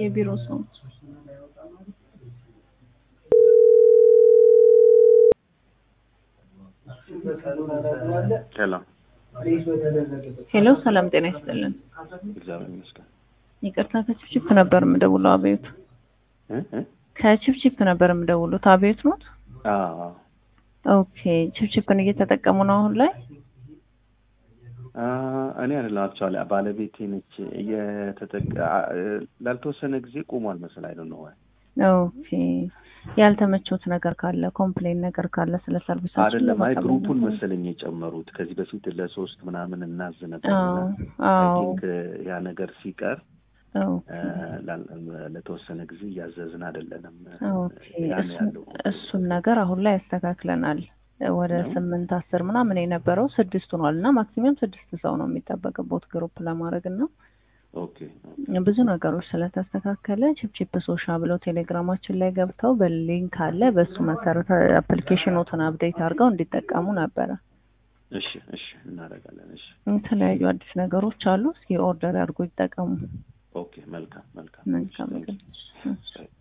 የቢሮ ሰው ሄሎ ሄሎ፣ ሰላም ጤና ይስጥልን። እግዚአብሔር ይመስገን። ይቅርታ ከችፕችፕ ነበር የምደውለው። አቤት እ እ ከችፕችፕ ነበር የምደውሉት። አቤት ኖት? አዎ ኦኬ። ችፕችፕን እየተጠቀሙ ነው አሁን ላይ? አ እኔ አይደለም አክቹዋሊ ባለቤቴ ነች እየተጠቀ አ- ላልተወሰነ ጊዜ ቆሟል መሰል አይደል ነው ወይ ኦኬ። ያልተመቾት ነገር ካለ ኮምፕሌን ነገር ካለ ስለ ሰርቪሳችን አይደለም አይ ለማሳወቅ ግሩፑን ነበር። መሰለኝ የጨመሩት ከዚህ በፊት ለሶስት ምናምን እናዝ ነበር አዎ አይ አዎ ቲንክ ያ ነገር ሲቀር ኦኬ እ፣ ላል- ለተወሰነ ጊዜ እያዘዝን አይደለንም ኦኬ። ያ ነው እሱን ያለው እሱን ነገር አሁን ላይ ያስተካክለናል። ወደ ነው? ስምንት አስር ምናምን የነበረው ስድስት ሆኗል እና ማክሲመም ስድስት ሰው ነው የሚጠበቅበት ግሩፕ ለማድረግ እና ኦኬ ብዙ ነገሮች ስለተስተካከለ ቺፕቺፕ ሶሻ ብለው ቴሌግራማችን ላይ ገብተው በሊንክ አለ በሱ መሰረት አፕሊኬሽኖትን አፕዴት አድርገው እንዲጠቀሙ ነበረ። እሺ እሺ እናደርጋለን እሺ የተለያዩ አዲስ ነገሮች አሉ። እስኪ ኦርደር አድርጎ ይጠቀሙ። ኦኬ መልካም መልካም መልካም Thank you. ቀን። Bye.